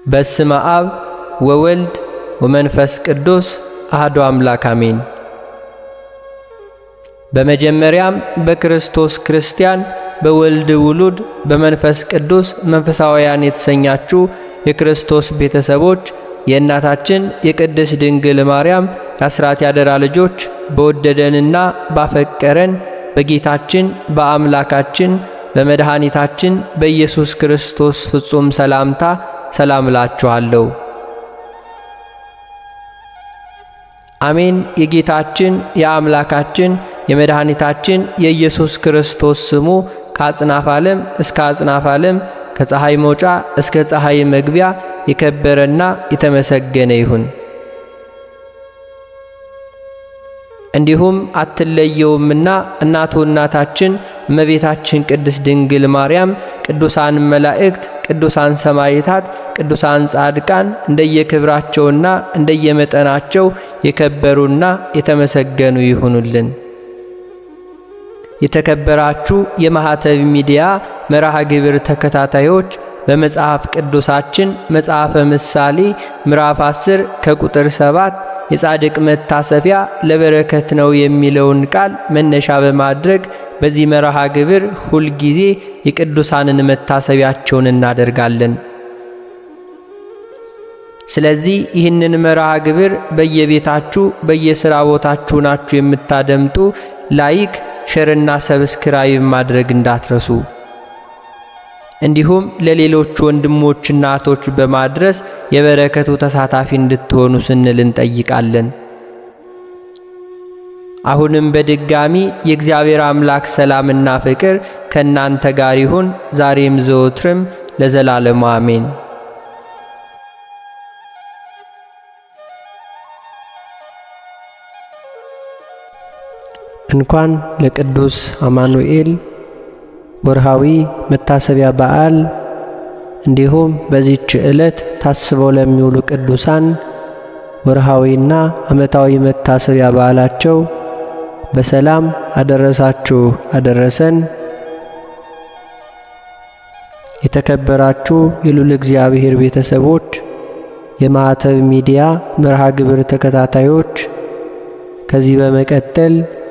በስመ አብ ወወልድ ወመንፈስ ቅዱስ አሐዱ አምላክ አሜን። በመጀመሪያም በክርስቶስ ክርስቲያን በወልድ ውሉድ በመንፈስ ቅዱስ መንፈሳውያን የተሰኛችሁ የክርስቶስ ቤተሰቦች የእናታችን የቅድስት ድንግል ማርያም የአስራት ያደራ ልጆች በወደደንና ባፈቀረን በጌታችን በአምላካችን በመድኃኒታችን በኢየሱስ ክርስቶስ ፍጹም ሰላምታ ሰላም እላችኋለሁ። አሜን። የጌታችን የአምላካችን የመድኃኒታችን የኢየሱስ ክርስቶስ ስሙ ከአጽናፍ ዓለም እስከ አጽናፍ ዓለም ከፀሐይ መውጫ እስከ ፀሐይ መግቢያ የከበረና የተመሰገነ ይሁን። እንዲሁም አትለየውምና እናቱ እናታችን እመቤታችን ቅድስት ድንግል ማርያም፣ ቅዱሳን መላእክት፣ ቅዱሳን ሰማዕታት፣ ቅዱሳን ጻድቃን እንደየክብራቸውና እንደየመጠናቸው የከበሩና የተመሰገኑ ይሁኑልን። የተከበራችሁ የማኅተብ ሚዲያ መርሃ ግብር ተከታታዮች በመጽሐፍ ቅዱሳችን መጽሐፈ ምሳሌ ምዕራፍ 10 ከቁጥር 7 የጻድቅ መታሰቢያ ለበረከት ነው የሚለውን ቃል መነሻ በማድረግ በዚህ መርሃ ግብር ሁልጊዜ የቅዱሳንን መታሰቢያቸውን እናደርጋለን። ስለዚህ ይህንን መርሃ ግብር በየቤታችሁ በየሥራ ቦታችሁ ናችሁ የምታደምጡ ላይክ፣ ሸርና ሰብስክራይብ ማድረግ እንዳትረሱ። እንዲሁም ለሌሎች ወንድሞችና እህቶች በማድረስ የበረከቱ ተሳታፊ እንድትሆኑ ስንል እንጠይቃለን። አሁንም በድጋሚ የእግዚአብሔር አምላክ ሰላምና ፍቅር ከእናንተ ጋር ይሁን ዛሬም ዘወትርም ለዘላለሙ አሜን። እንኳን ለቅዱስ አማኑኤል ወርሃዊ መታሰቢያ በዓል እንዲሁም በዚች ዕለት ታስበው ለሚውሉ ቅዱሳን ወርሃዊና ዓመታዊ መታሰቢያ በዓላቸው በሰላም አደረሳችሁ አደረሰን። የተከበራችሁ የልዑል እግዚአብሔር ቤተሰቦች፣ የማኅተብ ሚዲያ መርሃ ግብር ተከታታዮች ከዚህ በመቀጠል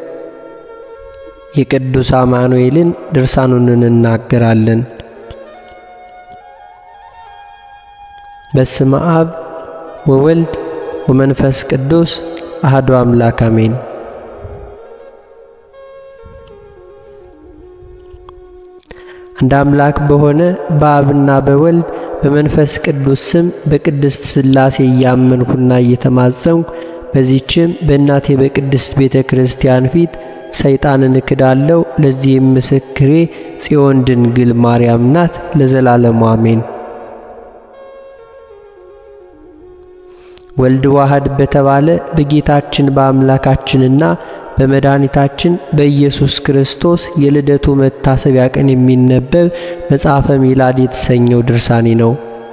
የቅዱስ አማኑኤልን ድርሳኑን እንናገራለን። በስመ አብ ወወልድ ወመንፈስ ቅዱስ አሐዱ አምላክ አሜን። አንድ አምላክ በሆነ በአብና በወልድ በመንፈስ ቅዱስ ስም በቅድስት ሥላሴ እያመንኩና እየተማጸንኩ በዚችም በእናቴ በቅድስት ቤተ ክርስቲያን ፊት ሰይጣንን እክዳለሁ። ለዚህም ምስክሬ ጽዮን ድንግል ማርያም ናት። ለዘላለሙ አሜን። ወልድ ዋህድ በተባለ በጌታችን በአምላካችንና በመድኃኒታችን በኢየሱስ ክርስቶስ የልደቱ መታሰቢያ ቀን የሚነበብ መጽሐፈ ሚላድ የተሰኘው ድርሳኔ ነው።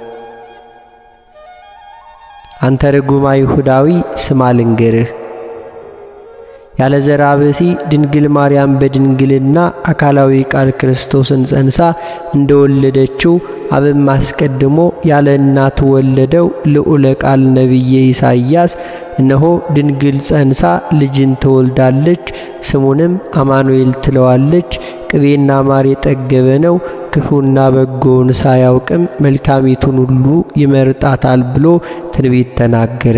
አንተ ርጉም አይሁዳዊ ስማ ልንገርህ ያለ ዘራ ብእሲ ድንግል ማርያም በድንግልና አካላዊ ቃል ክርስቶስን ጸንሳ እንደወለደችው አብም አስቀድሞ ያለ እናት ወለደው ልዑለ ቃል ነቢየ ኢሳይያስ እነሆ ድንግል ጸንሳ ልጅን ትወልዳለች፣ ስሙንም አማኑኤል ትለዋለች። ቅቤና ማር የጠገበ ነው፣ ክፉና በጎውን ሳያውቅም መልካሚቱን ሁሉ ይመርጣታል ብሎ ትንቢት ተናገረ።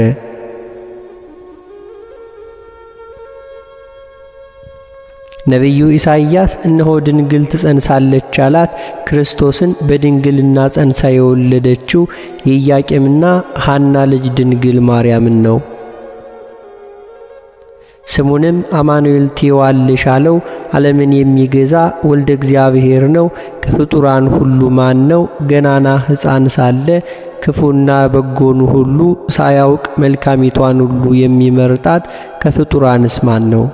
ነቢዩ ኢሳይያስ እነሆ ድንግል ትጸንሳለች አላት። ክርስቶስን በድንግልና ጸንሳ የወለደችው የኢያቄምና ሐና ልጅ ድንግል ማርያምን ነው። ስሙንም አማኑኤል ትዪዋለሽ አለው። ዓለምን የሚገዛ ወልደ እግዚአብሔር ነው። ከፍጡራን ሁሉ ማን ነው? ገናና ሕፃን ሳለ ክፉና በጎኑ ሁሉ ሳያውቅ መልካሚቷን ሁሉ የሚመርጣት ከፍጡራንስ ማን ነው?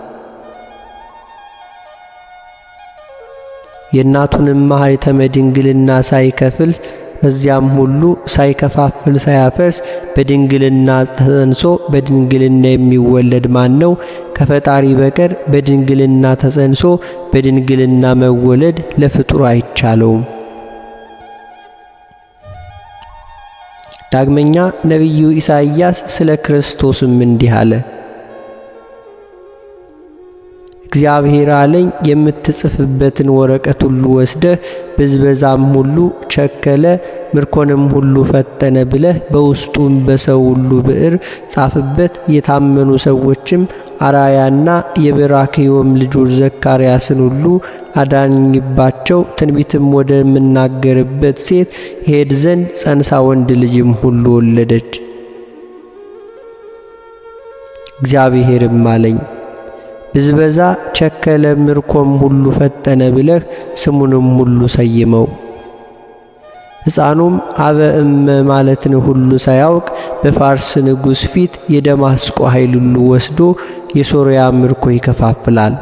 የእናቱንም ማኅተመ ድንግልና ሳይከፍል በዚያም ሁሉ ሳይከፋፍል ሳያፈርስ በድንግልና ተጸንሶ በድንግልና የሚወለድ ማን ነው? ከፈጣሪ በቀር በድንግልና ተጸንሶ በድንግልና መወለድ ለፍጡር አይቻለውም። ዳግመኛ ነቢዩ ኢሳይያስ ስለ ክርስቶስም እንዲህ አለ። እግዚአብሔር አለኝ የምትጽፍበትን ወረቀት ሁሉ ወስደህ ብዝበዛም ሁሉ ቸከለ፣ ምርኮንም ሁሉ ፈጠነ ብለህ በውስጡም በሰው ሁሉ ብዕር ጻፍበት። የታመኑ ሰዎችም አራያና የበራክዮም ልጆች ዘካርያስን ሁሉ አዳኝባቸው። ትንቢትም ወደምናገርበት ሴት ይሄድ ዘንድ ጸንሳ ወንድ ልጅም ሁሉ ወለደች። እግዚአብሔርም አለኝ ብዝበዛ ቸከለ፣ ምርኮም ሁሉ ፈጠነ ብለህ ስሙንም ሁሉ ሰይመው። ሕፃኑም አበ እመ ማለትን ሁሉ ሳያውቅ በፋርስ ንጉሥ ፊት የደማስቆ ኃይል ሁሉ ወስዶ የሶርያ ምርኮ ይከፋፍላል።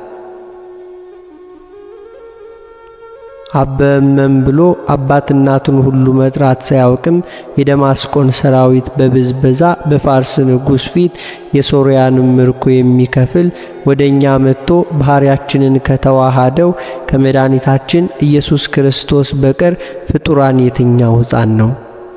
አበመም ብሎ አባት እናቱን ሁሉ መጥራት ሳያውቅም የደማስቆን ሰራዊት በብዝበዛ በፋርስ ንጉሥ ፊት የሶርያንም ምርኮ የሚከፍል ወደ እኛ መጥቶ ባሕርያችንን ከተዋሃደው ከመድኃኒታችን ኢየሱስ ክርስቶስ በቀር ፍጡራን የትኛው ሕፃን ነው?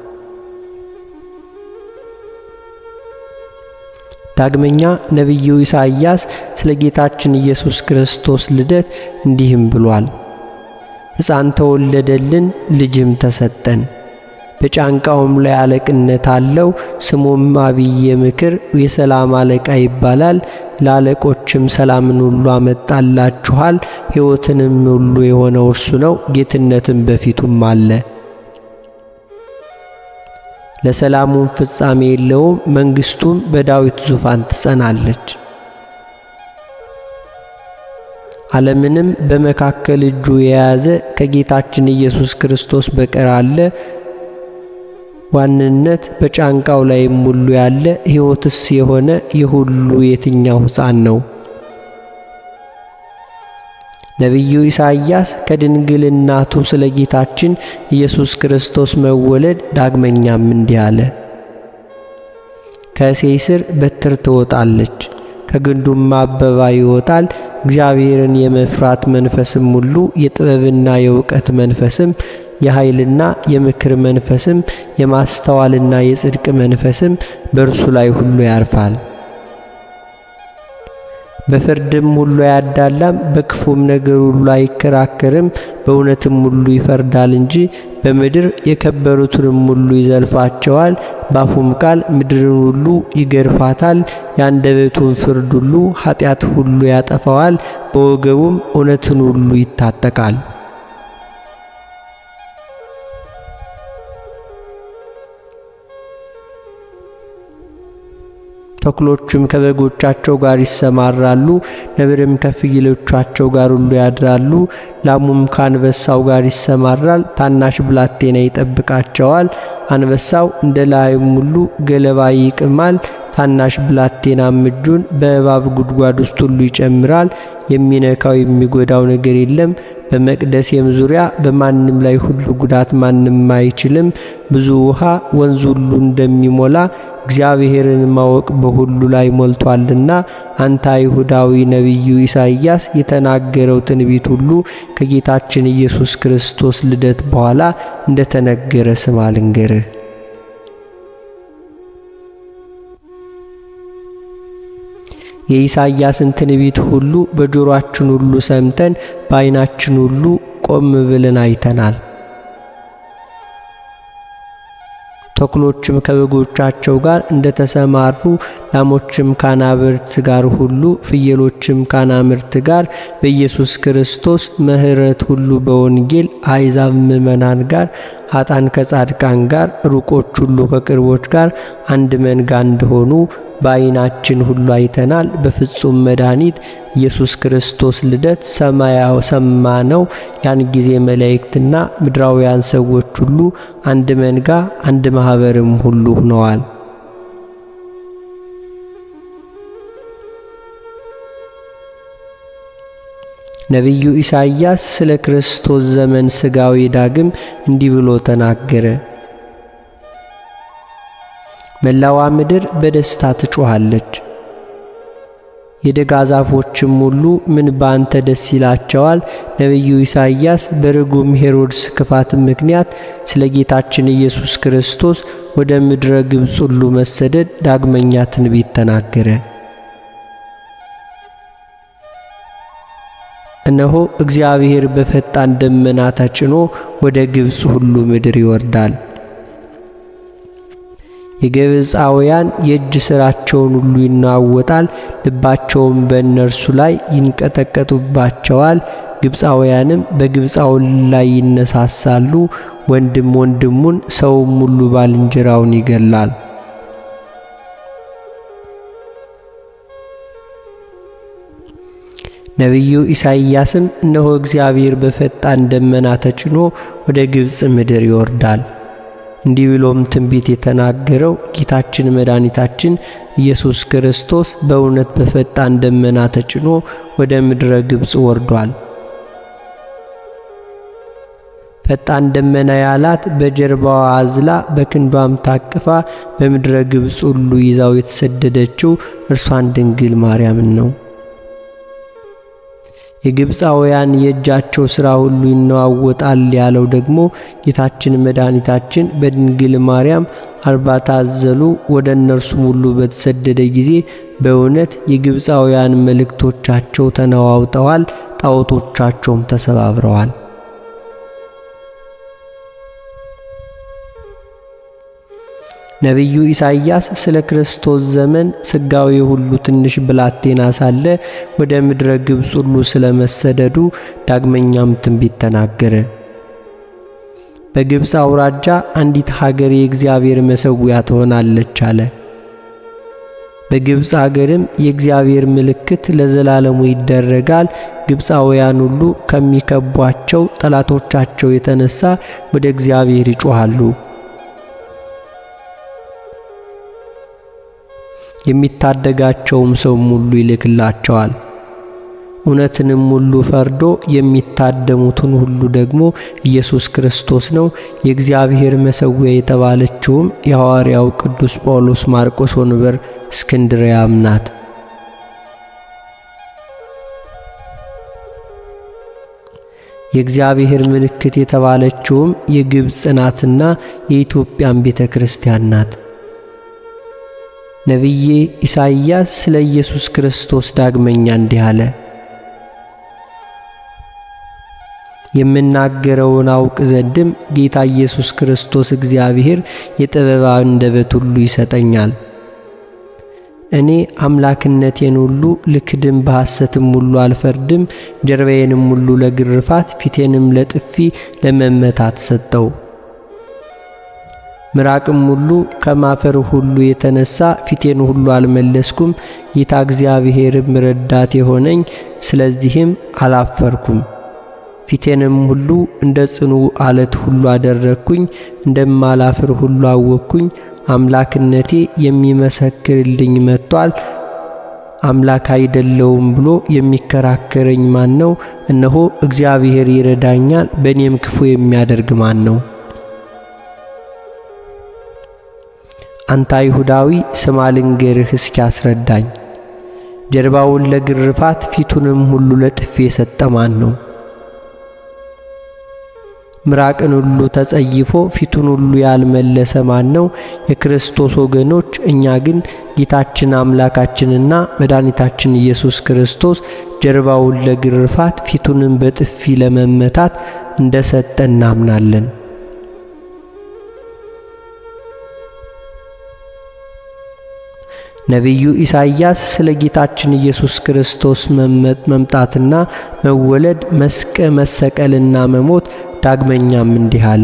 ዳግመኛ ነቢዩ ኢሳይያስ ስለ ጌታችን ኢየሱስ ክርስቶስ ልደት እንዲህም ብሏል። ሕፃን ተወለደልን፣ ልጅም ተሰጠን፣ በጫንቃውም ላይ አለቅነት አለው። ስሙም አብየ ምክር፣ የሰላም አለቃ ይባላል። ለአለቆችም ሰላምን ሁሉ አመጣላችኋል። ሕይወትንም ሁሉ የሆነው እርሱ ነው። ጌትነትም በፊቱም አለ። ለሰላሙም ፍጻሜ የለውም። መንግሥቱም በዳዊት ዙፋን ትጸናለች። ዓለምንም በመካከል እጁ የያዘ ከጌታችን ኢየሱስ ክርስቶስ በቀር አለ? ዋንነት በጫንቃው ላይም ሁሉ ያለ ሕይወትስ የሆነ የሁሉ የትኛው ሕፃን ነው? ነቢዩ ኢሳይያስ ከድንግል እናቱ ስለ ጌታችን ኢየሱስ ክርስቶስ መወለድ ዳግመኛም እንዲህ አለ። ከእሴይ ሥር በትር ትወጣለች፣ ከግንዱም አበባ ይወጣል። እግዚአብሔርን የመፍራት መንፈስም ሁሉ የጥበብና የእውቀት መንፈስም የኃይልና የምክር መንፈስም የማስተዋልና የጽድቅ መንፈስም በእርሱ ላይ ሁሉ ያርፋል። በፍርድም ሁሉ አያዳላም፣ በክፉም ነገር ሁሉ አይከራከርም። በእውነትም ሁሉ ይፈርዳል እንጂ በምድር የከበሩትንም ሁሉ ይዘልፋቸዋል። ባፉም ቃል ምድርን ሁሉ ይገርፋታል። የአንደበቱን ፍርድ ሁሉ ኃጢአት ሁሉ ያጠፋዋል። በወገቡም እውነትን ሁሉ ይታጠቃል። ተኩሎቹም ከበጎቻቸው ጋር ይሰማራሉ፣ ነብርም ከፍየሎቻቸው ጋር ሁሉ ያድራሉ። ላሙም ከአንበሳው ጋር ይሰማራል፣ ታናሽ ብላቴና ይጠብቃቸዋል። አንበሳው እንደ ላይም ሁሉ ገለባ ይቅማል። ታናሽ ብላቴናም እጁን በእባብ ጉድጓድ ውስጥ ሁሉ ይጨምራል። የሚነካው የሚጎዳው ነገር የለም። በመቅደሴም ዙሪያ በማንም ላይ ሁሉ ጉዳት ማንም አይችልም። ብዙ ውሃ ወንዝ ሁሉ እንደሚሞላ እግዚአብሔርን ማወቅ በሁሉ ላይ ሞልቷልና። አንተ አይሁዳዊ ነቢዩ ኢሳይያስ የተናገረው ትንቢት ሁሉ ከጌታችን ኢየሱስ ክርስቶስ ልደት በኋላ እንደተነገረ ስማ ልንገርህ። የኢሳይያስን ትንቢት ሁሉ በጆሮአችን ሁሉ ሰምተን በዓይናችን ሁሉ ቆም ብለን አይተናል። ተኩሎችም ከበጎቻቸው ጋር እንደተሰማሩ ላሞችም ካናብርት ጋር ሁሉ ፍየሎችም ካናምርት ጋር በኢየሱስ ክርስቶስ ምሕረት ሁሉ በወንጌል አሕዛብ ምእመናን ጋር ኃጥአን ከጻድቃን ጋር ሩቆች ሁሉ ከቅርቦች ጋር አንድ መንጋ እንደሆኑ በዓይናችን ሁሉ አይተናል። በፍጹም መድኃኒት ኢየሱስ ክርስቶስ ልደት ሰማያው ሰማነው። ያን ጊዜ መላእክትና ምድራውያን ሰዎች ሁሉ አንድ መንጋ አንድ ማኅበርም ሁሉ ሆነዋል። ነቢዩ ኢሳይያስ ስለ ክርስቶስ ዘመን ሥጋዊ ዳግም እንዲህ ብሎ ተናገረ። መላዋ ምድር በደስታ ትጮኻለች፣ የደጋ ዛፎችም ሁሉ ምን ባንተ ደስ ይላቸዋል። ነቢዩ ኢሳይያስ በርጉም ሄሮድስ ክፋት ምክንያት ስለ ጌታችን ኢየሱስ ክርስቶስ ወደ ምድረ ግብፅ ሁሉ መሰደድ ዳግመኛ ትንቢት ተናገረ። እነሆ እግዚአብሔር በፈጣን ደመና ተጭኖ ወደ ግብፅ ሁሉ ምድር ይወርዳል። የግብፃውያን የእጅ ሥራቸውን ሁሉ ይናወጣል፣ ልባቸውም በእነርሱ ላይ ይንቀጠቀጡባቸዋል። ግብፃውያንም በግብፃውን ላይ ይነሳሳሉ። ወንድም ወንድሙን፣ ሰውም ሁሉ ባልንጀራውን ይገላል። ነቢዩ ኢሳይያስም እነሆ እግዚአብሔር በፈጣን ደመና ተጭኖ ወደ ግብፅ ምድር ይወርዳል እንዲህ ብሎም ትንቢት የተናገረው ጌታችን መድኃኒታችን ኢየሱስ ክርስቶስ በእውነት በፈጣን ደመና ተጭኖ ወደ ምድረ ግብፅ ወርዷል። ፈጣን ደመና ያላት በጀርባዋ አዝላ በክንዷም ታቅፋ በምድረ ግብፅ ሁሉ ይዛው የተሰደደችው እርሷን ድንግል ማርያምን ነው። የግብፃውያን የእጃቸው ሥራ ሁሉ ይነዋወጣል ያለው ደግሞ ጌታችን መድኃኒታችን በድንግል ማርያም አርባ ታዘሉ ወደ እነርሱም ሁሉ በተሰደደ ጊዜ በእውነት የግብፃውያን መልእክቶቻቸው ተነዋውጠዋል፣ ጣዖቶቻቸውም ተሰባብረዋል። ነቢዩ ኢሳይያስ ስለ ክርስቶስ ዘመን ስጋዊ ሁሉ ትንሽ ብላቴና ሳለ ወደ ምድረ ግብፅ ሁሉ ስለ መሰደዱ ዳግመኛም ትንቢት ተናገረ። በግብፅ አውራጃ አንዲት ሀገር የእግዚአብሔር መሠዊያ ትሆናለች አለ። በግብፅ አገርም የእግዚአብሔር ምልክት ለዘላለሙ ይደረጋል። ግብፃውያን ሁሉ ከሚከቧቸው ጠላቶቻቸው የተነሳ ወደ እግዚአብሔር ይጮኻሉ። የሚታደጋቸውም ሰውም ሁሉ ይልክላቸዋል። እውነትንም ሁሉ ፈርዶ የሚታደሙትን ሁሉ ደግሞ ኢየሱስ ክርስቶስ ነው። የእግዚአብሔር መሠዊያ የተባለችውም የሐዋርያው ቅዱስ ጳውሎስ ማርቆስ ወንበር እስክንድርያም ናት። የእግዚአብሔር ምልክት የተባለችውም የግብፅ ናትና የኢትዮጵያን ቤተ ክርስቲያን ናት። ነቢዬ ኢሳይያስ ስለ ኢየሱስ ክርስቶስ ዳግመኛ እንዲህ አለ። የምናገረውን አውቅ ዘንድም ጌታ ኢየሱስ ክርስቶስ እግዚአብሔር የጥበብ አንደበት ሁሉ ይሰጠኛል። እኔ አምላክነቴን ሁሉ ልክድም በሐሰትም ሁሉ አልፈርድም። ጀርባዬንም ሁሉ ለግርፋት ፊቴንም ለጥፊ ለመመታት ሰጠው። ምራቅም ሁሉ ከማፈር ሁሉ የተነሳ ፊቴን ሁሉ አልመለስኩም። ጌታ እግዚአብሔርም ረዳት የሆነኝ ስለዚህም አላፈርኩም። ፊቴንም ሁሉ እንደ ጽኑ አለት ሁሉ አደረግኩኝ፣ እንደማላፍር ሁሉ አወቅኩኝ። አምላክነቴ የሚመሰክርልኝ መጥቷል። አምላክ አይደለውም ብሎ የሚከራከረኝ ማን ነው? እነሆ እግዚአብሔር ይረዳኛል፣ በእኔም ክፉ የሚያደርግ ማን ነው? አንተ አይሁዳዊ ስማ ልንገርህ እስኪ አስረዳኝ። ጀርባውን ለግርፋት ፊቱንም ሁሉ ለጥፊ የሰጠ ማን ነው? ምራቅን ሁሉ ተጸይፎ ፊቱን ሁሉ ያልመለሰ ማን ነው? የክርስቶስ ወገኖች፣ እኛ ግን ጌታችን አምላካችንና መድኃኒታችን ኢየሱስ ክርስቶስ ጀርባውን ለግርፋት ፊቱንም በጥፊ ለመመታት እንደ ሰጠ እናምናለን። ነቢዩ ኢሳይያስ ስለ ጌታችን ኢየሱስ ክርስቶስ መምጣትና መወለድ፣ መስቀ መሰቀልና መሞት ዳግመኛም እንዲህ አለ።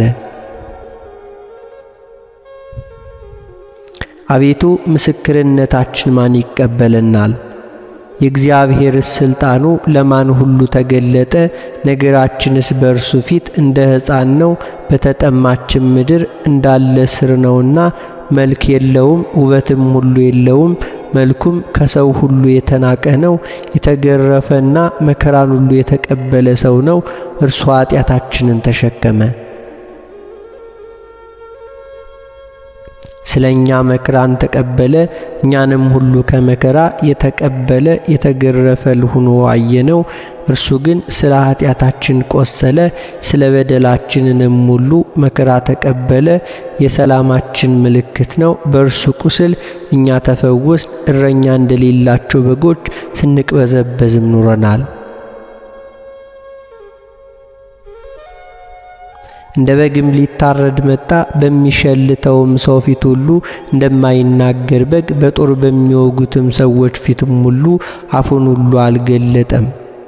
አቤቱ ምስክርነታችን ማን ይቀበለናል? የእግዚአብሔር ሥልጣኑ ለማን ሁሉ ተገለጠ? ነገራችንስ በእርሱ ፊት እንደ ሕፃን ነው። በተጠማችን ምድር እንዳለ ስር ነውና መልክ የለውም፣ ውበትም ሁሉ የለውም። መልኩም ከሰው ሁሉ የተናቀ ነው። የተገረፈና መከራን ሁሉ የተቀበለ ሰው ነው። እርሱ ኃጢአታችንን ተሸከመ። ስለ እኛ መከራን ተቀበለ፣ እኛንም ሁሉ ከመከራ የተቀበለ የተገረፈ ሆኖ አየነው። እርሱ ግን ስለ ኃጢአታችን ቆሰለ፣ ስለ በደላችንንም ሁሉ መከራ ተቀበለ። የሰላማችን ምልክት ነው። በእርሱ ቁስል እኛ ተፈወስ። እረኛ እንደሌላቸው በጎች ስንቅበዘበዝም ኑረናል። እንደ በግም ሊታረድ መጣ። በሚሸልተውም ሰው ፊት ሁሉ እንደማይናገር በግ በጦር በሚወጉትም ሰዎች ፊትም ሁሉ አፉን ሁሉ አልገለጠም።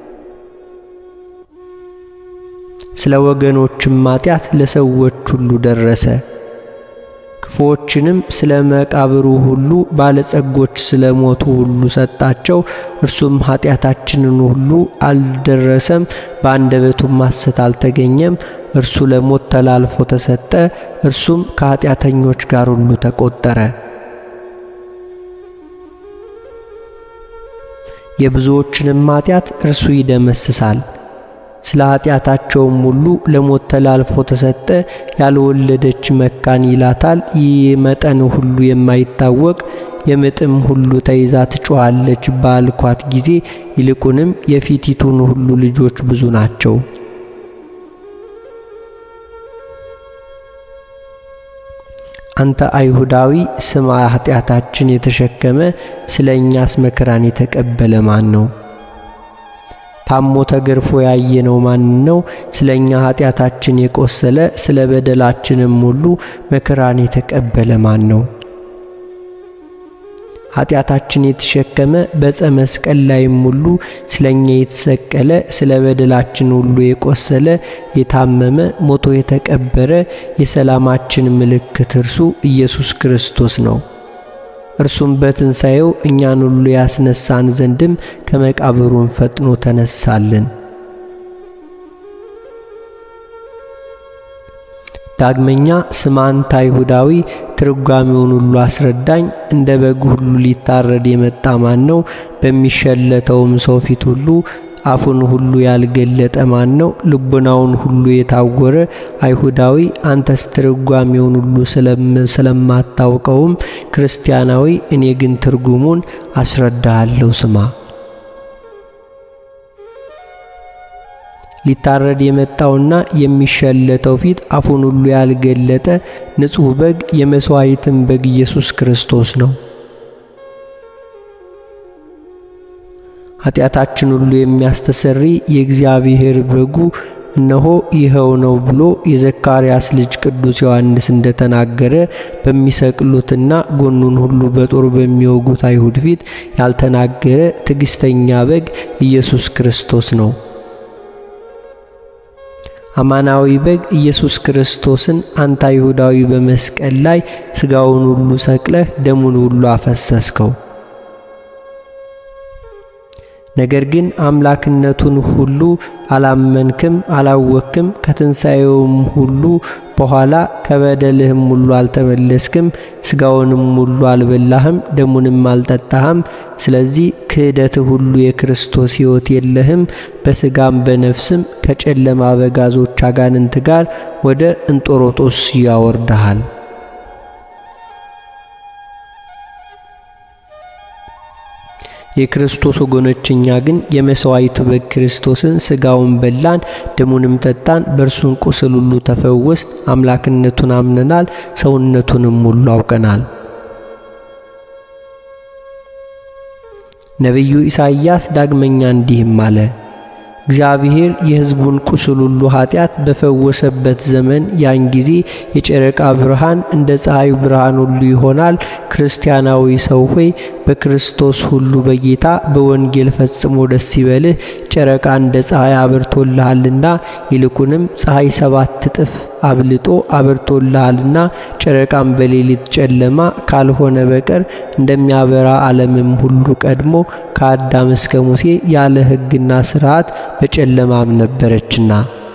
ስለ ወገኖችም ኃጢአት ለሰዎች ሁሉ ደረሰ። ክፉዎችንም ስለ መቃብሩ ሁሉ ባለጸጎች ስለ ሞቱ ሁሉ ሰጣቸው። እርሱም ኃጢአታችንን ሁሉ አልደረሰም፣ በአንደበቱም ሐሰት አልተገኘም። እርሱ ለሞት ተላልፎ ተሰጠ፣ እርሱም ከኃጢአተኞች ጋር ሁሉ ተቆጠረ። የብዙዎችንም ኃጢአት እርሱ ይደመስሳል። ስለ ኃጢአታቸውም ሁሉ ለሞት ተላልፎ ተሰጠ። ያልወለደች መካን ይላታል። ይህ መጠን ሁሉ የማይታወቅ የምጥም ሁሉ ተይዛ ትጮኻለች ባልኳት ጊዜ ይልቁንም የፊቲቱን ሁሉ ልጆች ብዙ ናቸው። አንተ አይሁዳዊ ስማ፣ ኃጢአታችን የተሸከመ ስለ እኛስ መከራን የተቀበለ ማን ነው? ታሞ ተገርፎ ያየነው ማን ነው? ስለ እኛ ኃጢአታችን የቆሰለ ስለ በደላችንም ሁሉ መከራን የተቀበለ ማን ነው? ኃጢአታችን የተሸከመ በዕፀ መስቀል ላይም ሁሉ ስለ እኛ የተሰቀለ ስለ በደላችን ሁሉ የቆሰለ የታመመ ሞቶ የተቀበረ የሰላማችን ምልክት እርሱ ኢየሱስ ክርስቶስ ነው። እርሱም በትንሣኤው እኛን ሁሉ ያስነሳን ዘንድም ከመቃብሩን ፈጥኖ ተነሳልን። ዳግመኛ ስማ አንተ አይሁዳዊ ትርጓሜውን ሁሉ አስረዳኝ። እንደ በግ ሁሉ ሊታረድ የመጣ ማን ነው? በሚሸለተውም ሰው ፊት ሁሉ አፉን ሁሉ ያልገለጠ ማን ነው? ልቡናውን ሁሉ የታወረ አይሁዳዊ አንተስ ትርጓሜውን ሁሉ ስለማታውቀውም ክርስቲያናዊ፣ እኔ ግን ትርጉሙን አስረዳሃለሁ። ስማ ሊታረድ የመጣውና የሚሸለተው ፊት አፉን ሁሉ ያልገለጠ ንጹሕ በግ የመሥዋዕትን በግ ኢየሱስ ክርስቶስ ነው። ኃጢአታችን ሁሉ የሚያስተሰሪ የእግዚአብሔር በጉ እነሆ ይኸው ነው ብሎ የዘካርያስ ልጅ ቅዱስ ዮሐንስ እንደተናገረ በሚሰቅሉትና ጎኑን ሁሉ በጦር በሚወጉት አይሁድ ፊት ያልተናገረ ትዕግሥተኛ በግ ኢየሱስ ክርስቶስ ነው። አማናዊ በግ ኢየሱስ ክርስቶስን አንተ አይሁዳዊ በመስቀል ላይ ሥጋውን ሁሉ ሰቅለህ ደሙን ሁሉ አፈሰስከው። ነገር ግን አምላክነቱን ሁሉ አላመንክም፣ አላወክም። ከትንሣኤውም ሁሉ በኋላ ከበደልህም ሁሉ አልተመለስክም። ሥጋውንም ሁሉ አልበላህም፣ ደሙንም አልጠጣህም። ስለዚህ ክህደትህ ሁሉ የክርስቶስ ሕይወት የለህም። በሥጋም በነፍስም ከጨለማ አበጋዞች አጋንንት ጋር ወደ እንጦሮጦስ ያወርድሃል። የክርስቶስ ወገኖች እኛ ግን የመሥዋዕቱ በግ ክርስቶስን ሥጋውን በላን ደሙንም ጠጣን፣ በእርሱን ቁስል ሁሉ ተፈወስ፣ አምላክነቱን አምነናል፣ ሰውነቱንም ሁሉ አውቀናል። ነቢዩ ኢሳይያስ ዳግመኛ እንዲህም አለ። እግዚአብሔር የሕዝቡን ቁስል ሁሉ ኃጢአት በፈወሰበት ዘመን ያን ጊዜ የጨረቃ ብርሃን እንደ ፀሐዩ ብርሃን ሁሉ ይሆናል። ክርስቲያናዊ ሰው ሆይ በክርስቶስ ሁሉ በጌታ በወንጌል ፈጽሞ ደስ ይበልህ። ጨረቃ እንደ ፀሐይ አብርቶልሃልና ይልቁንም ፀሐይ ሰባት እጥፍ አብልጦ አብርቶልሃልና ጨረቃም በሌሊት ጨለማ ካልሆነ በቀር እንደሚያበራ ዓለምም ሁሉ ቀድሞ ከአዳም እስከ ሙሴ ያለ ሕግና ሥርዓት በጨለማም ነበረችና።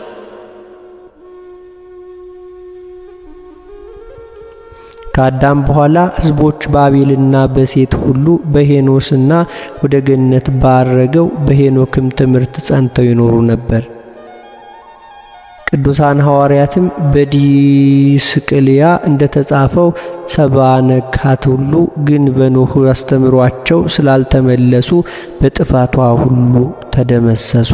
ከአዳም በኋላ ሕዝቦች በአቤልና በሴት ሁሉ በሄኖስና ወደ ገነት ባረገው በሄኖክም ትምህርት ጸንተው ይኖሩ ነበር። ቅዱሳን ሐዋርያትም በዲስቅልያ እንደተጻፈው ሰባ ነካት ሁሉ ግን በኖኅ አስተምሯቸው ስላልተመለሱ በጥፋቷ ሁሉ ተደመሰሱ።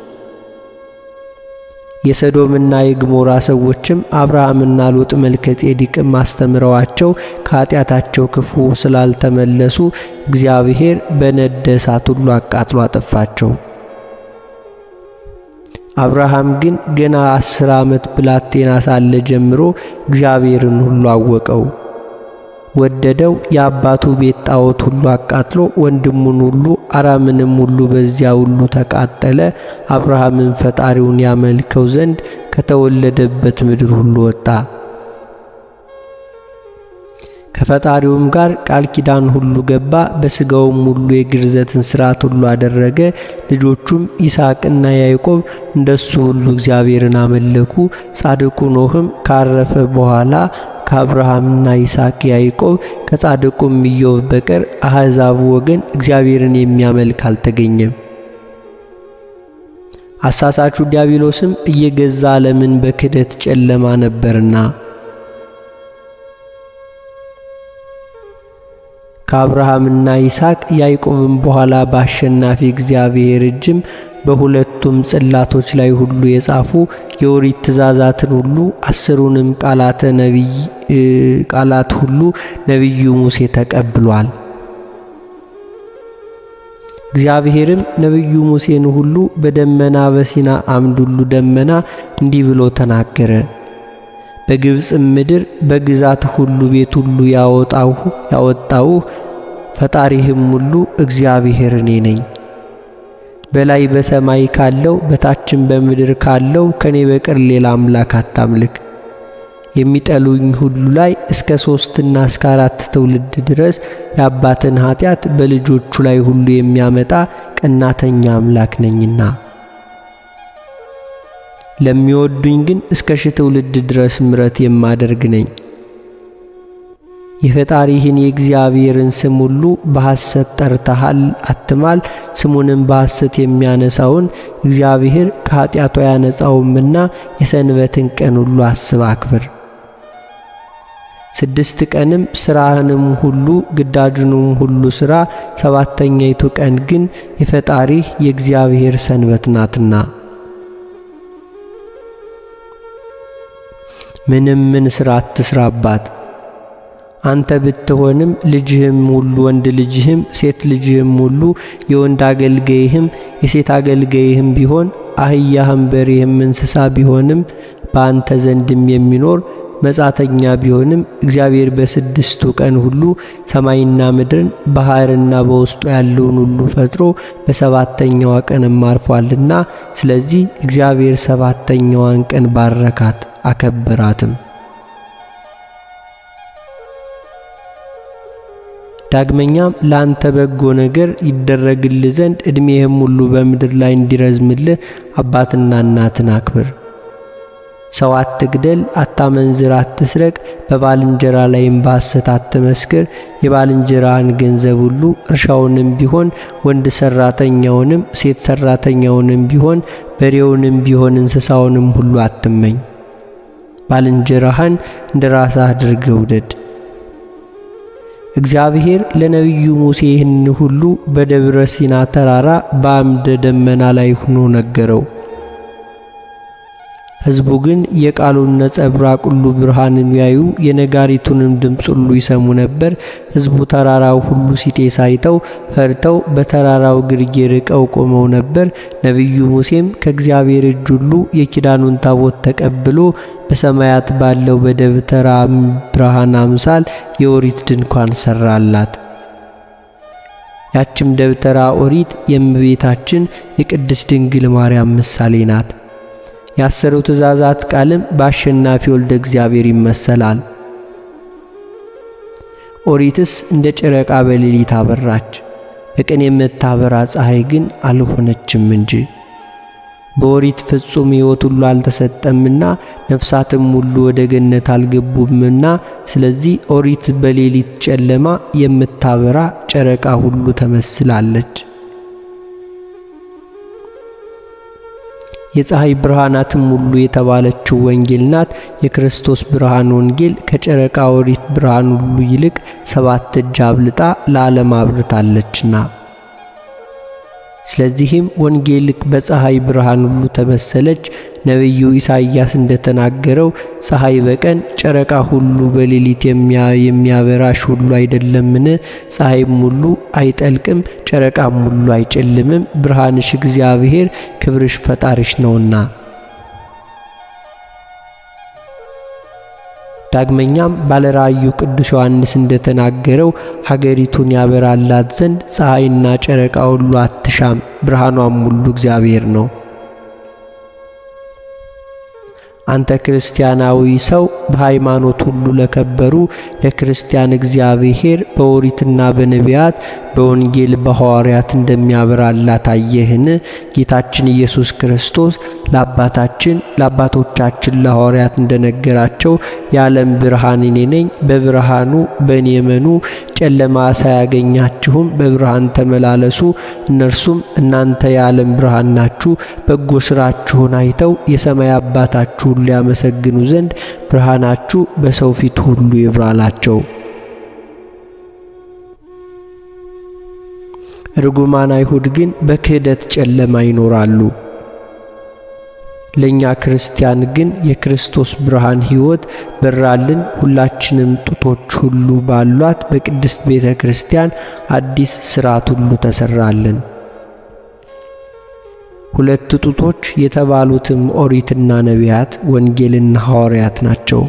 የሰዶምና የግሞራ ሰዎችም አብርሃምና ሎጥ መልከ ጼዴቅም አስተምረዋቸው ከኃጢአታቸው ክፉ ስላልተመለሱ እግዚአብሔር በነደ እሳት ሁሉ አቃጥሎ አጠፋቸው። አብርሃም ግን ገና አስር ዓመት ብላቴና ሳለ ጀምሮ እግዚአብሔርን ሁሉ አወቀው፣ ወደደው። የአባቱ ቤት ጣዖት ሁሉ አቃጥሎ ወንድሙን ሁሉ አራምንም ሁሉ በዚያ ሁሉ ተቃጠለ። አብርሃምን ፈጣሪውን ያመልከው ዘንድ ከተወለደበት ምድር ሁሉ ወጣ። ከፈጣሪውም ጋር ቃል ኪዳን ሁሉ ገባ። በሥጋውም ሁሉ የግርዘትን ሥርዓት ሁሉ አደረገ። ልጆቹም ይስሐቅና ያዕቆብ እንደሱ ሁሉ እግዚአብሔርን አመለኩ። ጻድቁ ኖኅም ካረፈ በኋላ ከአብርሃምና ይስሐቅ ያዕቆብ ከጻድቁም ኢዮብ በቀር አሕዛብ ወገን እግዚአብሔርን የሚያመልክ አልተገኘም። አሳሳቹ ዲያብሎስም እየገዛ ዓለምን በክደት ጨለማ ነበርና ከአብርሃምና ይስሐቅ ያዕቆብም በኋላ በአሸናፊ እግዚአብሔር እጅም በሁለቱም ጽላቶች ላይ ሁሉ የጻፉ የኦሪት ትእዛዛትን ሁሉ አስሩንም ቃላተ ነቢይ ቃላት ሁሉ ነቢዩ ሙሴ ተቀብሏል። እግዚአብሔርም ነቢዩ ሙሴን ሁሉ በደመና በሲና አምድ ሁሉ ደመና እንዲህ ብሎ ተናገረ። በግብፅም ምድር በግዛት ሁሉ ቤት ሁሉ ያወጣሁ ያወጣሁህ ፈጣሪህም ሁሉ እግዚአብሔር እኔ ነኝ። በላይ በሰማይ ካለው በታችም በምድር ካለው ከኔ በቀር ሌላ አምላክ አታምልክ። የሚጠሉኝ ሁሉ ላይ እስከ ሶስትና እስከ አራት ትውልድ ድረስ የአባትን ኃጢአት በልጆቹ ላይ ሁሉ የሚያመጣ ቀናተኛ አምላክ ነኝና ለሚወዱኝ ግን እስከ ሺህ ትውልድ ድረስ ምሕረት የማደርግ ነኝ። የፈጣሪህን የእግዚአብሔርን ስም ሁሉ በሐሰት ጠርተሃል አትማል። ስሙንም በሐሰት የሚያነሳውን እግዚአብሔር ከኃጢአቱ ያነጻውምና የሰንበትን ቀን ሁሉ አስብ አክብር። ስድስት ቀንም ሥራህንም ሁሉ ግዳጁንም ሁሉ ሥራ፣ ሰባተኛይቱ ቀን ግን የፈጣሪህ የእግዚአብሔር ሰንበት ናትና ምንም ምን ሥራ አትስራባት። አንተ ብትሆንም ልጅህም ሁሉ ወንድ ልጅህም ሴት ልጅህም ሁሉ የወንድ አገልጋይህም የሴት አገልጋይህም ቢሆን አህያህም በሬህም እንስሳ ቢሆንም በአንተ ዘንድም የሚኖር መጻተኛ ቢሆንም እግዚአብሔር በስድስቱ ቀን ሁሉ ሰማይና ምድርን ባሕርና በውስጡ ያለውን ሁሉ ፈጥሮ በሰባተኛዋ ቀንም አርፏልና፣ ስለዚህ እግዚአብሔር ሰባተኛዋን ቀን ባረካት አከበራትም። ዳግመኛም ለአንተ በጎ ነገር ይደረግልህ ዘንድ ዕድሜህም ሁሉ በምድር ላይ እንዲረዝምልህ አባትና እናትን አክብር። ሰው አትግደል፣ አታመንዝር፣ አትስረቅ፣ በባልንጀራ ላይም በሐሰት አትመስክር። የባልንጀራህን ገንዘብ ሁሉ እርሻውንም ቢሆን ወንድ ሰራተኛውንም ሴት ሰራተኛውንም ቢሆን በሬውንም ቢሆን እንስሳውንም ሁሉ አትመኝ። ባልንጀራህን እንደ ራስህ አድርገህ ውደድ። እግዚአብሔር ለነቢዩ ሙሴ ይህን ሁሉ በደብረ ሲና ተራራ በአምደ ደመና ላይ ሆኖ ነገረው። ሕዝቡ ግን የቃሉን ነጸብራቅ ሁሉ ብርሃንን ያዩ የነጋሪቱንም ድምፅ ሁሉ ይሰሙ ነበር። ሕዝቡ ተራራው ሁሉ ሲጤስ አይተው ፈርተው በተራራው ግርጌ ርቀው ቆመው ነበር። ነቢዩ ሙሴም ከእግዚአብሔር እጅ ሁሉ የኪዳኑን ታቦት ተቀብሎ በሰማያት ባለው በደብተራ ብርሃን አምሳል የኦሪት ድንኳን ሰራላት። ያችም ደብተራ ኦሪት የእመቤታችን የቅድስት ድንግል ማርያም ምሳሌ ናት። የአስሩ ትእዛዛት ቃልም በአሸናፊ ወልደ እግዚአብሔር ይመሰላል። ኦሪትስ እንደ ጨረቃ በሌሊት አበራች፣ በቀን የምታበራ ፀሐይ ግን አልሆነችም እንጂ። በኦሪት ፍጹም ሕይወት ሁሉ አልተሰጠምና ነፍሳትም ሁሉ ወደ ገነት አልገቡምና፣ ስለዚህ ኦሪት በሌሊት ጨለማ የምታበራ ጨረቃ ሁሉ ተመስላለች። የፀሐይ ብርሃናትም ሁሉ የተባለችው ወንጌል ናት። የክርስቶስ ብርሃን ወንጌል ከጨረቃ ኦሪት ብርሃን ሁሉ ይልቅ ሰባት እጅ አብልጣ ለዓለም አብርታለችና። ስለዚህም ወንጌል በፀሐይ ብርሃን ሁሉ ተመሰለች። ነቢዩ ኢሳይያስ እንደተናገረው ፀሐይ በቀን ጨረቃ ሁሉ በሌሊት የሚያበራሽ ሁሉ አይደለምን? ፀሐይም ሁሉ አይጠልቅም፣ ጨረቃም ሁሉ አይጨልምም። ብርሃንሽ እግዚአብሔር ክብርሽ ፈጣሪሽ ነውና። ዳግመኛም ባለራእዩ ቅዱስ ዮሐንስ እንደተናገረው ሀገሪቱን ያበራላት ዘንድ ፀሐይና ጨረቃ ሁሉ አትሻም፣ ብርሃኗም ሁሉ እግዚአብሔር ነው። አንተ ክርስቲያናዊ ሰው በሃይማኖት ሁሉ ለከበሩ ለክርስቲያን እግዚአብሔር በኦሪትና በነቢያት በወንጌል በሐዋርያት እንደሚያበራላት አየህን? ጌታችን ኢየሱስ ክርስቶስ ለአባታችን ለአባቶቻችን ለሐዋርያት እንደነገራቸው የዓለም ብርሃን እኔ ነኝ፣ በብርሃኑ በእኔ እመኑ፣ ጨለማ ሳያገኛችሁም በብርሃን ተመላለሱ። እነርሱም እናንተ የዓለም ብርሃን ናችሁ፣ በጎ ሥራችሁን አይተው የሰማይ አባታችሁን ሊያመሰግኑ ዘንድ ብርሃናችሁ በሰው ፊት ሁሉ ይብራላቸው። ርጉማን አይሁድ ግን በክህደት ጨለማ ይኖራሉ። ለእኛ ክርስቲያን ግን የክርስቶስ ብርሃን ሕይወት በራልን። ሁላችንም ጡቶች ሁሉ ባሏት በቅድስት ቤተ ክርስቲያን አዲስ ሥርዓት ሁሉ ተሰራልን። ሁለት ጡቶች የተባሉትም ኦሪትና ነቢያት፣ ወንጌልና ሐዋርያት ናቸው።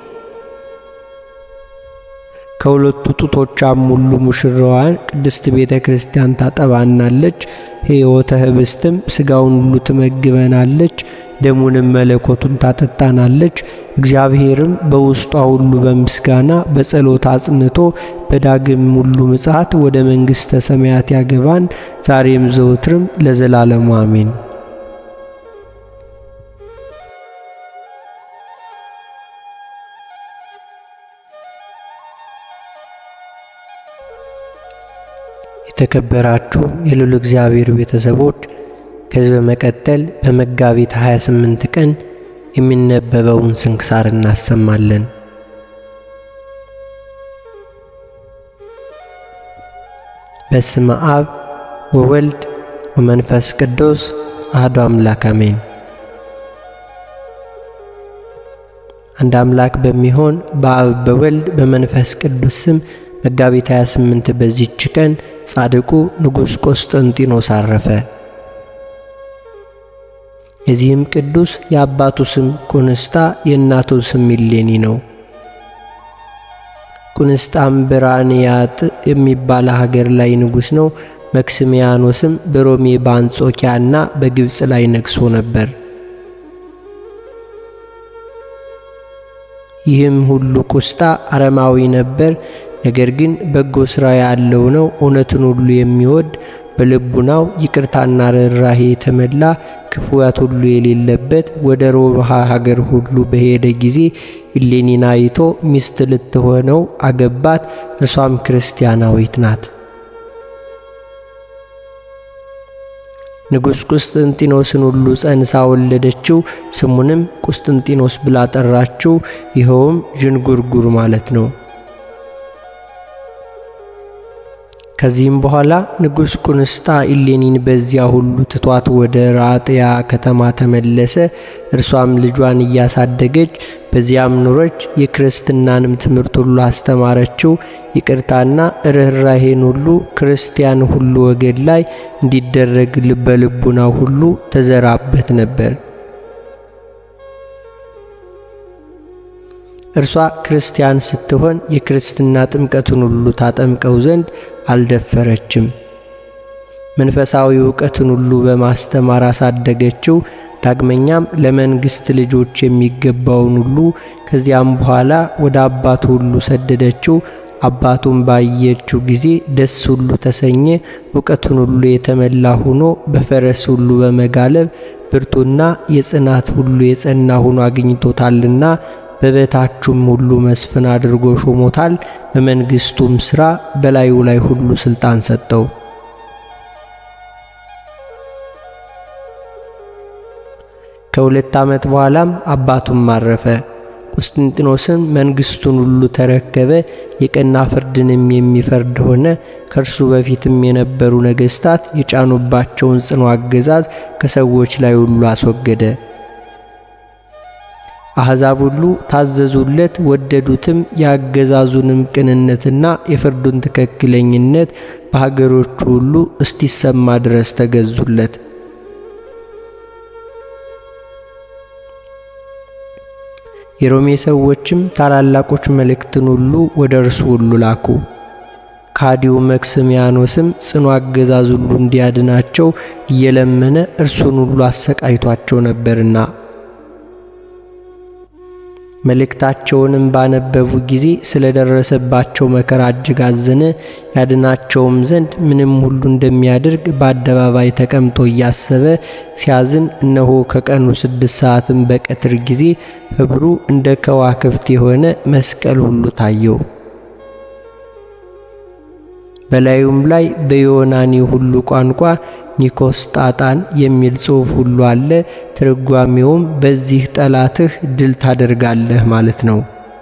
ከሁለቱ ጡቶቿም ሁሉ ሙሽራዋን ቅድስት ቤተ ክርስቲያን ታጠባናለች። ሕይወተ ኅብስትም ሥጋውን ሁሉ ትመግበናለች፣ ደሙንም መለኮቱን ታጠጣናለች። እግዚአብሔርም በውስጧ ሁሉ በምስጋና በጸሎት አጽንቶ በዳግም ሁሉ ምጽአት ወደ መንግሥተ ሰማያት ያገባን ዛሬም ዘወትርም ለዘላለሙ አሜን። የተከበራችሁ የልዑል እግዚአብሔር ቤተሰቦች ከዚህ በመቀጠል በመጋቢት 28 ቀን የሚነበበውን ስንክሳር እናሰማለን። በስመ አብ ወወልድ ወመንፈስ ቅዱስ አሐዱ አምላክ አሜን። አንድ አምላክ በሚሆን በአብ በወልድ በመንፈስ ቅዱስ ስም መጋቢት 28 በዚች ቀን ጻድቁ ንጉሥ ቆስጠንጢኖስ አረፈ። የዚህም ቅዱስ የአባቱ ስም ቁንስጣ የእናቱ ስም እሌኒ ነው። ቁንስጣም በራንያጥ የሚባል ሀገር ላይ ንጉሥ ነው። መክስሚያኖስም በሮሜ በአንጾኪያና በግብፅ ላይ ነግሶ ነበር። ይህም ሁሉ ቁስጣ አረማዊ ነበር። ነገር ግን በጎ ሥራ ያለው ነው። እውነትን ሁሉ የሚወድ በልቡናው ይቅርታና ርኅራሄ የተመላ ክፉያት ሁሉ የሌለበት ወደ ሮማ ሀገር ሁሉ በሄደ ጊዜ እሌኒን አይቶ ሚስት ልትሆነው አገባት። እርሷም ክርስቲያናዊት ናት። ንጉሥ ቁስጥንጢኖስን ሁሉ ጸንሳ ወለደችው። ስሙንም ቁስጥንጢኖስ ብላ ጠራችው። ይኸውም ዥንጉርጉር ማለት ነው። ከዚህም በኋላ ንጉሥ ቁንስጣ ኢሌኒን በዚያ ሁሉ ትቷት ወደ ራጥያ ከተማ ተመለሰ። እርሷም ልጇን እያሳደገች በዚያም ኖረች። የክርስትናንም ትምህርት ሁሉ አስተማረችው። ይቅርታና ርኅራሄን ሁሉ ክርስቲያን ሁሉ ወገን ላይ እንዲደረግ በልቡና ሁሉ ተዘራበት ነበር። እርሷ ክርስቲያን ስትሆን የክርስትና ጥምቀትን ሁሉ ታጠምቀው ዘንድ አልደፈረችም። መንፈሳዊ እውቀትን ሁሉ በማስተማር አሳደገችው። ዳግመኛም ለመንግሥት ልጆች የሚገባውን ሁሉ ከዚያም በኋላ ወደ አባቱ ሁሉ ሰደደችው። አባቱም ባየችው ጊዜ ደስ ሁሉ ተሰኘ። እውቀትን ሁሉ የተመላ ሆኖ በፈረስ ሁሉ በመጋለብ ብርቱና የጽናት ሁሉ የጸና ሆኖ አግኝቶታልና በበታቹም ሁሉ መስፍን አድርጎ ሾሞታል። በመንግሥቱም ሥራ በላዩ ላይ ሁሉ ሥልጣን ሰጠው። ከሁለት ዓመት በኋላም አባቱም አረፈ። ቁስጥንጢኖስም መንግሥቱን ሁሉ ተረከበ። የቀና ፍርድንም የሚፈርድ ሆነ። ከእርሱ በፊትም የነበሩ ነገሥታት የጫኑባቸውን ጽኑ አገዛዝ ከሰዎች ላይ ሁሉ አስወገደ። አሕዛብ ሁሉ ታዘዙለት፣ ወደዱትም። የአገዛዙንም ቅንነትና የፍርዱን ትክክለኝነት በሀገሮቹ ሁሉ እስቲሰማ ድረስ ተገዙለት። የሮሜ ሰዎችም ታላላቆች መልእክትን ሁሉ ወደ እርሱ ሁሉ ላኩ። ከሃዲው መክስሚያኖስም ጽኑ አገዛዝ ሁሉ እንዲያድናቸው እየለመነ እርሱን ሁሉ አሰቃይቷቸው ነበርና መልእክታቸውንም ባነበቡ ጊዜ ስለደረሰባቸው መከራ እጅግ አዘነ። ያድናቸውም ዘንድ ምንም ሁሉ እንደሚያደርግ በአደባባይ ተቀምጦ እያሰበ ሲያዝን፣ እነሆ ከቀኑ ስድስት ሰዓትም በቀትር ጊዜ ኅብሩ እንደ ከዋክብት የሆነ መስቀል ሁሉ ታየው። በላዩም ላይ በዮናኒ ሁሉ ቋንቋ ኒኮስጣጣን የሚል ጽሑፍ ሁሉ አለ። ትርጓሜውም በዚህ ጠላትህ ድል ታደርጋለህ ማለት ነው።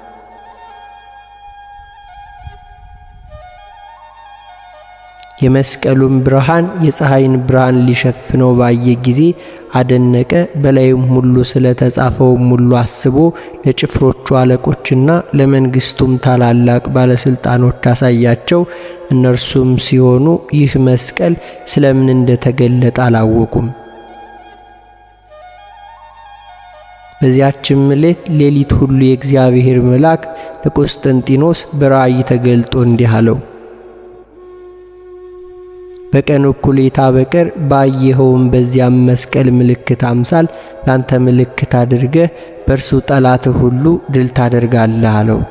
የመስቀሉን ብርሃን የፀሐይን ብርሃን ሊሸፍነው ባየ ጊዜ አደነቀ። በላዩም ሁሉ ስለ ተጻፈውም ሁሉ አስቦ ለጭፍሮቹ አለቆችና ለመንግስቱም ታላላቅ ባለስልጣኖች አሳያቸው። እነርሱም ሲሆኑ ይህ መስቀል ስለምን እንደተገለጠ አላወቁም። በዚያችም ሌት ሌሊት ሁሉ የእግዚአብሔር መልአክ ለቆስጠንጢኖስ በራእይ ተገልጦ እንዲህ አለው በቀን እኩሌታ በቀር ባየኸውም በዚያም መስቀል ምልክት አምሳል ላንተ ምልክት አድርገህ በእርሱ ጠላትህ ሁሉ ድል ታደርጋለህ አለው።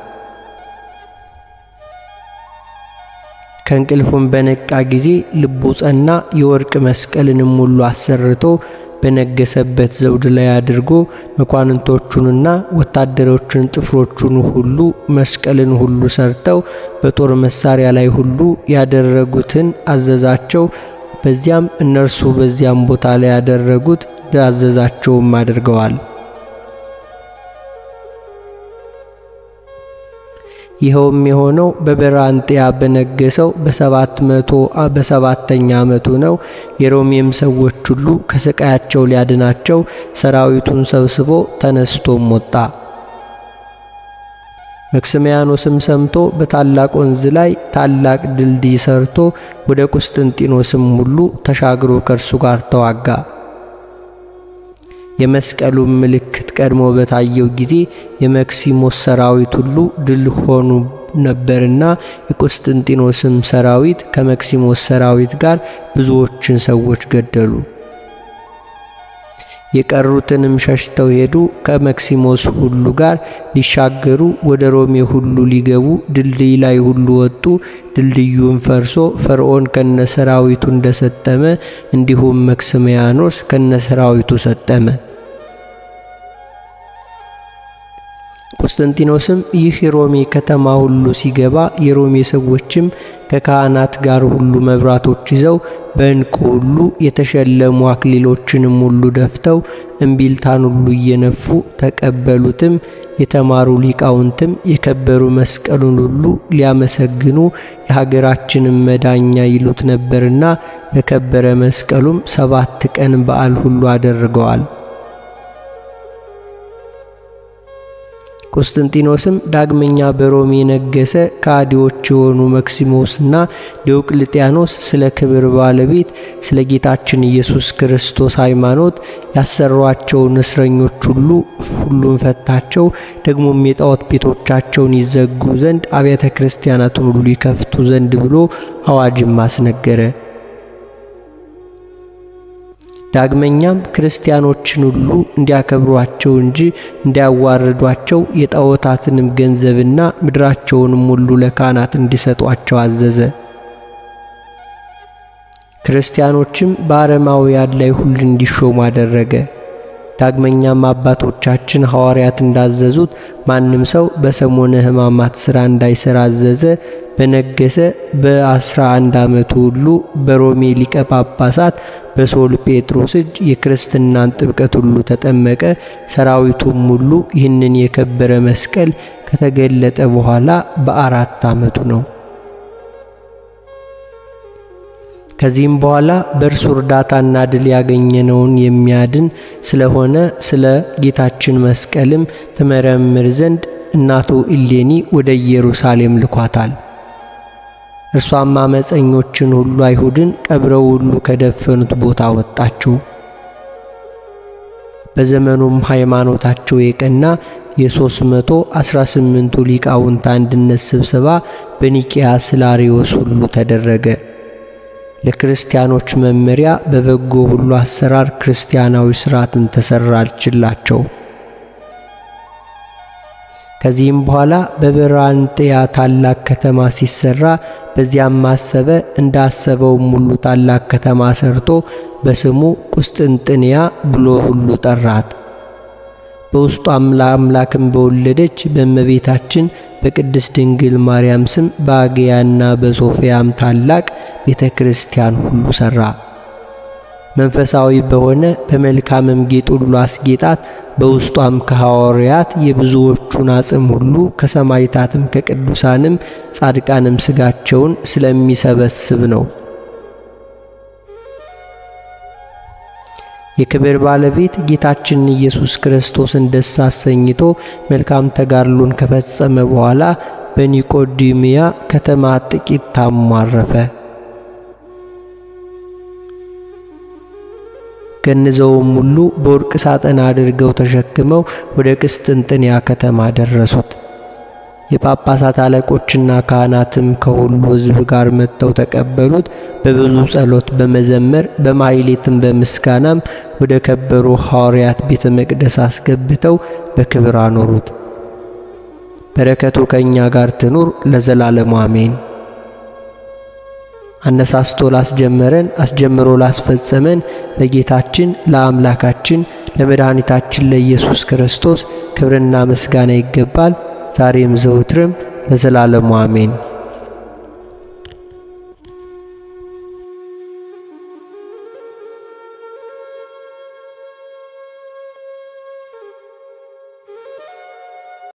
ከእንቅልፉም በነቃ ጊዜ ልቡ ጸና። የወርቅ መስቀልንም ሁሉ አሰርቶ በነገሰበት ዘውድ ላይ አድርጎ መኳንንቶቹንና ወታደሮቹን ጥፍሮቹን ሁሉ መስቀልን ሁሉ ሰርተው በጦር መሳሪያ ላይ ሁሉ ያደረጉትን አዘዛቸው። በዚያም እነርሱ በዚያም ቦታ ላይ ያደረጉት እንዳዘዛቸውም አድርገዋል። ይኸውም የሆነው በበራንጤያ በነገሰው በሰባት መቶ በሰባተኛ ዓመቱ ነው። የሮሜም ሰዎች ሁሉ ከስቃያቸው ሊያድናቸው ሰራዊቱን ሰብስቦ ተነስቶም ወጣ። መክስሚያኖስም ሰምቶ በታላቅ ወንዝ ላይ ታላቅ ድልድይ ሰርቶ ወደ ቁስጥንጢኖስም ሁሉ ተሻግሮ ከእርሱ ጋር ተዋጋ። የመስቀሉን ምልክት ቀድሞ በታየው ጊዜ የመክሲሞስ ሰራዊት ሁሉ ድል ሆኑ ነበርና የቁስጥንጢኖስም ሰራዊት ከመክሲሞስ ሰራዊት ጋር ብዙዎችን ሰዎች ገደሉ። የቀሩትንም ሸሽተው ሄዱ። ከመክሲሞስ ሁሉ ጋር ሊሻገሩ ወደ ሮሜ ሁሉ ሊገቡ ድልድይ ላይ ሁሉ ወጡ። ድልድዩም ፈርሶ ፈርዖን ከነሰራዊቱ እንደሰጠመ እንዲሁም መክስሚያኖስ ከነሰራዊቱ ሰጠመ። ቆስጠንጢኖስም ይህ የሮሜ ከተማ ሁሉ ሲገባ የሮሜ ሰዎችም ከካህናት ጋር ሁሉ መብራቶች ይዘው በዕንቁ ሁሉ የተሸለሙ አክሊሎችንም ሁሉ ደፍተው እምቢልታን ሁሉ እየነፉ ተቀበሉትም። የተማሩ ሊቃውንትም የከበሩ መስቀሉን ሁሉ ሊያመሰግኑ የሀገራችንን መዳኛ ይሉት ነበርና ለከበረ መስቀሉም ሰባት ቀን በዓል ሁሉ አደርገዋል። ቆስጠንጢኖስም ዳግመኛ በሮሜ ነገሰ። ከሃዲዎች የሆኑ መክሲሞስና ዲዮቅልጥያኖስ ስለ ክብር ባለቤት ስለ ጌታችን ኢየሱስ ክርስቶስ ሃይማኖት ያሰሯቸውን እስረኞች ሁሉ ሁሉን ፈታቸው። ደግሞም የጣዖት ቤቶቻቸውን ይዘጉ ዘንድ አብያተ ክርስቲያናትን ሁሉ ይከፍቱ ዘንድ ብሎ አዋጅም አስነገረ። ዳግመኛም ክርስቲያኖችን ሁሉ እንዲያከብሯቸው እንጂ እንዲያዋርዷቸው የጣዖታትንም ገንዘብና ምድራቸውንም ሁሉ ለካህናት እንዲሰጧቸው አዘዘ። ክርስቲያኖችም በአረማውያን ላይ ሁሉ እንዲሾሙ አደረገ። ዳግመኛም አባቶቻችን ሐዋርያት እንዳዘዙት ማንም ሰው በሰሞነ ሕማማት ሥራ እንዳይሠራ አዘዘ። በነገሰ በአስራ አንድ ዓመቱ ሁሉ በሮሜ ሊቀ ጳጳሳት በሶል ጴጥሮስ እጅ የክርስትናን ጥምቀት ሁሉ ተጠመቀ። ሰራዊቱም ሁሉ ይህንን የከበረ መስቀል ከተገለጠ በኋላ በአራት ዓመቱ ነው። ከዚህም በኋላ በእርሱ እርዳታና ድል ያገኘነውን የሚያድን ስለሆነ ስለ ጌታችን መስቀልም ትመረምር ዘንድ እናቱ ኢሌኒ ወደ ኢየሩሳሌም ልኳታል። እርሷም አመፀኞችን ሁሉ አይሁድን ቀብረው ሁሉ ከደፈኑት ቦታ ወጣችው። በዘመኑም ሃይማኖታቸው የቀና የ318ቱ ሊቃውንት አንድነት ስብሰባ በኒቅያ ስላሪዮስ ሁሉ ተደረገ። ለክርስቲያኖች መመሪያ በበጎ ሁሉ አሰራር ክርስቲያናዊ ሥርዓትን ተሰራችላቸው። ከዚህም በኋላ በብራንጥያ ታላቅ ከተማ ሲሰራ በዚያም ማሰበ እንዳሰበውም ሁሉ ታላቅ ከተማ ሰርቶ በስሙ ቁስጥንጥንያ ብሎ ሁሉ ጠራት። በውስጧም ለአምላክን በወለደች በእመቤታችን በቅድስት ድንግል ማርያም ስም በአግያና በሶፊያም ታላቅ ቤተ ክርስቲያን ሁሉ ሠራ። መንፈሳዊ በሆነ በመልካምም ጌጥ ሁሉ አስጌጣት። በውስጧም ከሐዋርያት የብዙዎቹን አጽም ሁሉ ከሰማይታትም ከቅዱሳንም ጻድቃንም ሥጋቸውን ስለሚሰበስብ ነው። የክብር ባለቤት ጌታችን ኢየሱስ ክርስቶስን ደስ አሰኝቶ መልካም ተጋድሎን ከፈጸመ በኋላ በኒቆዲሚያ ከተማ ጥቂት ታሞ አረፈ። ገንዘውም ሁሉ በወርቅ ሳጥን አድርገው ተሸክመው ወደ ቅስጥንጥንያ ከተማ ደረሱት። የጳጳሳት አለቆችና ካህናትም ከሁሉ ሕዝብ ጋር መጥተው ተቀበሉት። በብዙ ጸሎት በመዘመር በማይሌትም በምስጋናም ወደ ከበሩ ሐዋርያት ቤተ መቅደስ አስገብተው በክብር አኖሩት። በረከቱ ከእኛ ጋር ትኑር ለዘላለሙ አሜን። አነሳስቶ ላስጀመረን አስጀምሮ ላስፈጸመን ለጌታችን ለአምላካችን ለመድኃኒታችን ለኢየሱስ ክርስቶስ ክብርና ምስጋና ይገባል ዛሬም ዘውትርም ለዘላለሙ አሜን።